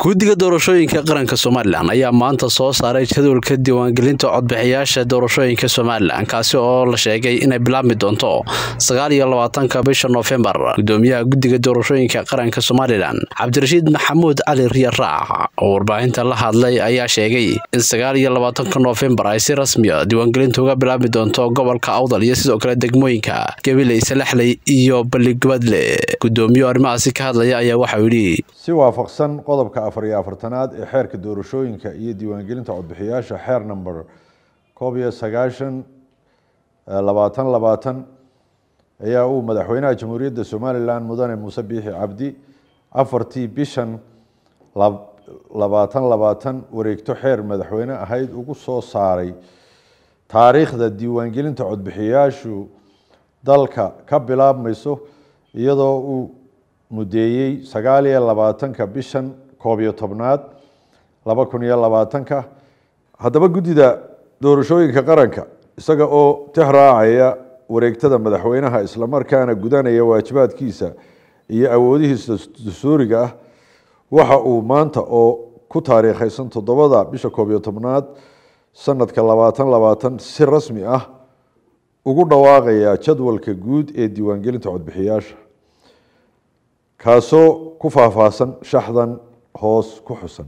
guddiga doorashooyinka qaranka somalilan ayaa maanta soo saaray jadwalka diiwaangelinta codbixiyaasha doorashooyinka somalilan kaasi oo la sheegay inay bilaabmi doonto sagaal iyo labaatanka bisha noofembar gudoomiyaha guddiga doorashooyinka qaranka somalilan cabdirashiid maxamuud cali riya raac oo warbaahinta la hadlay ayaa sheegay in sagaal iyo labaatanka noofembar ay si rasmiya diiwaangelinta uga bilaabmi doonto gobolka awdal iyo sidoo kale degmooyinka gabiley salaxley iyo balligubadle gudoomiye arrimahaasi ka hadlaya ayaa waxauu yidhi si waafaqsan qodobka afar iyo afartanaad ee xeerka doorashooyinka iyo diiwaangelinta codbixiyaasha xeer number koob iyo sagaashan labaatan labaatan ayaa uu madaxweynaha jamhuuriyadda somalilan mudane muuse biixi cabdi afartii bishan labaatan labaatan wareegto xeer madaxweyne ahayd ugu soo saaray taariikhda diiwaangelinta codbixiyaashu dalka ka bilaabmayso iyadoo uu mudeeyey sagaal iyo labaatanka bishan koob iyo tobnaad laba kun iyo labaatanka haddaba guddida doorashooyinka qaranka isaga oo tixraacaya wareegtada madaxweynaha islamarkaana gudanaya waajibaadkiisa iyo awoodihiisa dastuuriga ah waxa uu maanta oo ku taariikhaysan toddobada bisha koob iyo tobnaad sanadka labaatan labaatan si rasmi ah ugu dhawaaqaya jadwalka guud ee diiwaangelinta codbixiyaasha kaasoo ku faahfaahsan shaxdan hoos ku xusan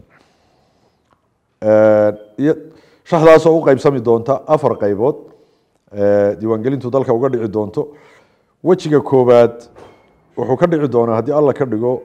shaxdaasoo u qeybsami doonta afar qeybood diiwaangelintu dalka uga dhici doonto wejiga koowaad wuxuu ka dhici doonaa haddii alla ka dhigo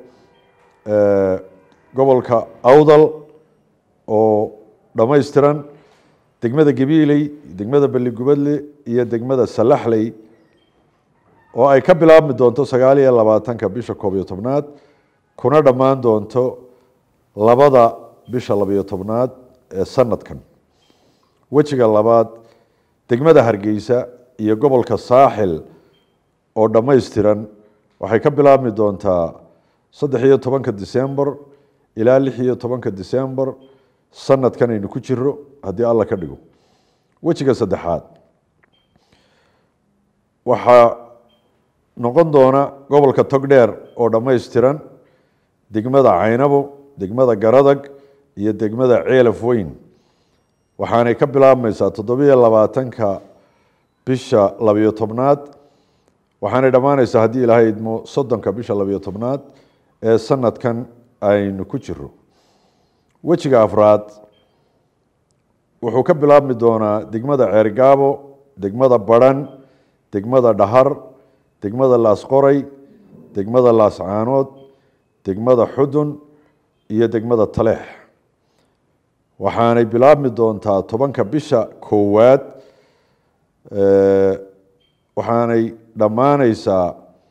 gobolka awdal oo dhammaystiran degmada gabiiley degmada balligubadle iyo degmada salaxley oo ay ka bilaabmi doonto sagaal iyo labaatanka bisha koob iyo tobnaad kuna dhammaan doonto labada bisha labiyo tobnaad ee sanadkan wejiga labaad degmada hargeysa iyo gobolka saaxil oo dhammaystiran waxay ka bilaabmi doontaa saddex iyo tobanka december ilaa lix iyo tobanka december sanadkan aynu ku jiro haddii alla ka dhigo wejiga saddexaad waxaa noqon doona gobolka togdheer oo dhammaystiran degmada caynabo degmada garadag iyo degmada ceelaf weyn waxaanay ka bilaabmaysaa toddobiyo labaatanka bisha labiyo tobnaad waxaanay dhammaanaysaa haddii ilaahay idmo soddonka bisha labiyo tobnaad ee sanadkan aynu ku jiro wejiga afraad wuxuu ka bilaabmi doonaa degmada ceergaabo degmada baran degmada dhahar degmada laasqoray degmada laascaanood degmada xudun iyo degmada taleex waxaanay bilaabmi doontaa tobanka bisha koowaad waxaanay dhammaaneysaa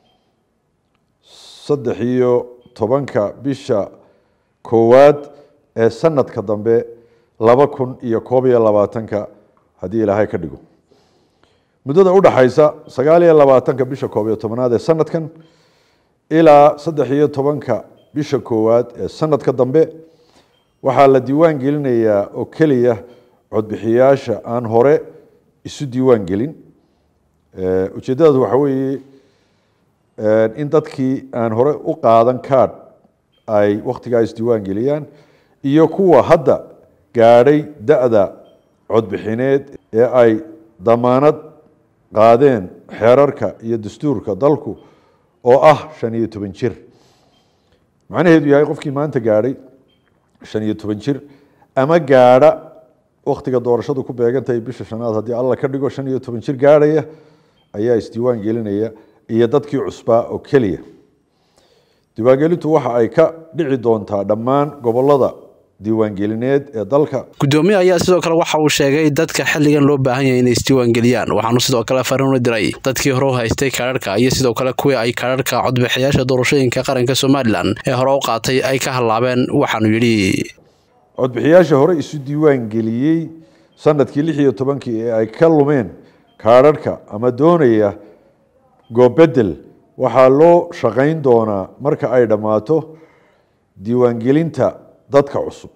saddex iyo tobanka bisha koowaad ee sanadka dambe laba kun iyo koob iyo labaatanka haddii ilaahay ka dhigo muddada udhaxaysa sagaal iyo labaatanka bisha koob iyo tobnaad ee sanadkan ilaa saddex iyo tobanka bisha koowaad ee sanadka dambe waxaa la diiwaan gelinayaa oo keliya codbixiyaasha aan hore isu diiwaan gelin ujeeddadaas waxa weeye in dadkii aan hore u qaadan card ay wakhtigaa isdiiwaan geliyaan iyo kuwa hadda gaadhay da-da codbixineed ee ay damaanad qaadeen xeerarka iyo dastuurka dalku oo ah shan iyo toban jir macnaheedu yahay qofkii maanta gaadhay shan iyo toban jir ama gaadha waktiga doorashadu ku beegantahay bisha shanaad haddii alla ka dhigo shan iyo toban jir gaadhaya ayaa isdiiwaan gelinaya iyo dadkii cusbaa oo keliya diiwaangelintu waxa ay ka dhici doontaa dhammaan gobolada diiwaangelineed ee dalka gudoomiye ayaa sidoo kale waxa uu sheegay dadka xilligan loo baahan yahay inay isdiiwaangeliyaan waxaanu sidoo kale fariin u diray dadkii hore u haystay kaadharhka iyo sidoo kale kuwii ay kaadharhka codbixiyaasha doorashooyinka qaranka somalilan ee hore u qaatay ay ka hallaabeen waxaanu yidhi codbixiyaasha hore isu diiwaan geliyey sanadkii lix iyo tobankii ee ay ka lumeen kaadharhka ama doonaya goobedel waxaa loo shaqayn doonaa marka ay dhammaato diiwaangelinta dadka cusub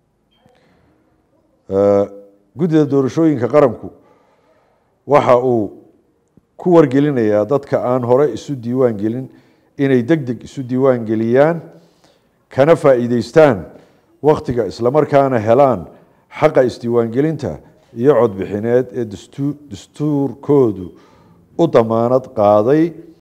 guddida doorashooyinka qaranku waxa uu ku wargelinayaa dadka aan hore isu diiwaan gelin inay deg deg isu diiwaan geliyaan kana faa'iideystaan wakhtiga islamarkaana helaan xaqa isdiiwaangelinta iyo codbixineed ee dastuurkoodu u damaanad qaaday